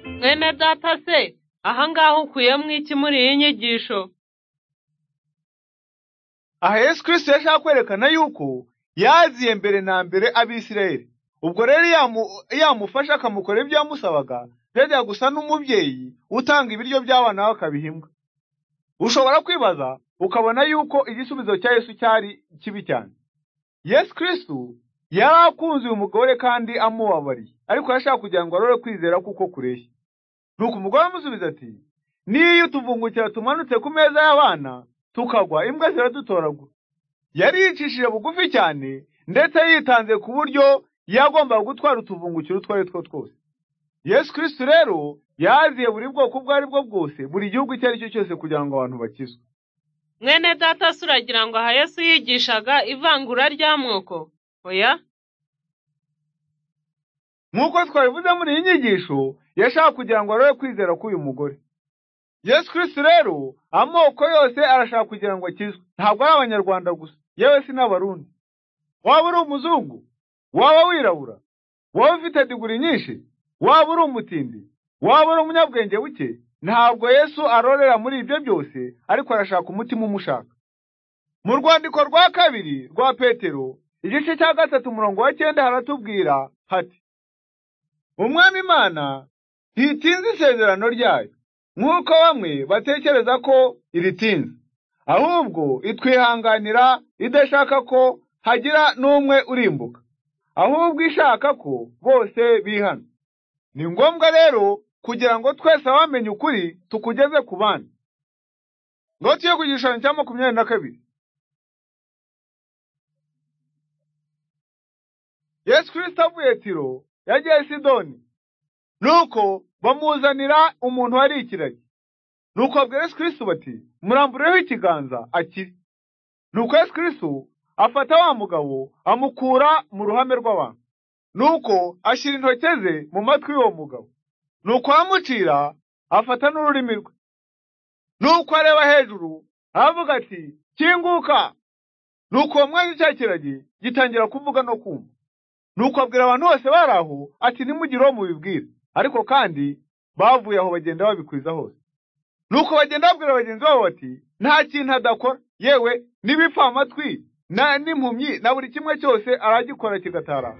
Mwene data se aha ngaha ukuyemo iki muri iyi nyigisho aha yesu kirisito yashaka kwerekana yuko yaziye mbere na mbere abisirayeli ubwo rero iyo amufasha akamukorera ibyo yamusabaga byajya gusa n'umubyeyi utanga ibiryo by'abana be akabiha imbwa ushobora kwibaza ukabona yuko igisubizo cya yesu cyari kibi cyane yesu kirisito yari akunze uyu mugore kandi amubabariye ariko yashaka kugira ngo arore kwizera kuko kureshya nuko umugore amusubiza ati niyo utuvungukira tumanutse ku meza y'abana tukagwa imbwa ziradutoragura yari yicishije bugufi cyane ndetse yitanze ku buryo yagombaga gutwara utuvungukiro utwo ari two twose yesu kirisito rero yaziye buri bwoko ubwo ari bwo bwose buri gihugu icyo ari cyo cyose kugira ngo abantu bakizwe mwene data se uragira ngo aha yesu yigishaga ivangura ry'amoko oya nk'uko twabivuze muri iyi nyigisho yashaka kugira ngo arebe kwizera k'uyu mugore yesu kirisito rero amoko yose arashaka kugira ngo akizwe ntabwo ari abanyarwanda gusa yewe si n'abarundi waba uri umuzungu waba wirabura waba ufite diguri nyinshi waba uri umutindi waba uri umunyabwenge buke ntabwo yesu arorera muri ibyo byose ariko arashaka umutima umushaka mu rwandiko rwa kabiri rwa petero igice cya gatatu umurongo wa cyenda haratubwira hati umwami imana ntitinze isezerano ryayo nk'uko bamwe batekereza ko iritinze ahubwo itwihanganira idashaka ko hagira n'umwe urimbuka ahubwo ishaka ko bose bihana ni ngombwa rero kugira ngo twese abamenye ukuri tukugeze ku bandi ngo tuye ku gishushanyo cya makumyabiri na kabiri yesu kirisito avuye tiro yagiye sidoni nuko bamuzanira umuntu wari ikiragi nuko abwira yesu kirisito bati murambureho ikiganza akiri nuko yesu kirisito afata wa mugabo amukura mu ruhame rw'abantu nuko ashyira intoki ze mu matwi y'uwo mugabo nuko amucira afata n'ururimi rwe nuko areba hejuru aravuga ati kinguka nuko uwo mwanya cya kiragi gitangira kuvuga no kumva nuko abwira abantu bose bari aho ati nimugire uwo mubibwira ariko kandi bavuye aho bagenda babikwiza hose nuko bagenda babwira bagenzi babo bati nta kintu adakora yewe n'ibipfamatwi n'impumyi na buri kimwe cyose aragikora kigatarara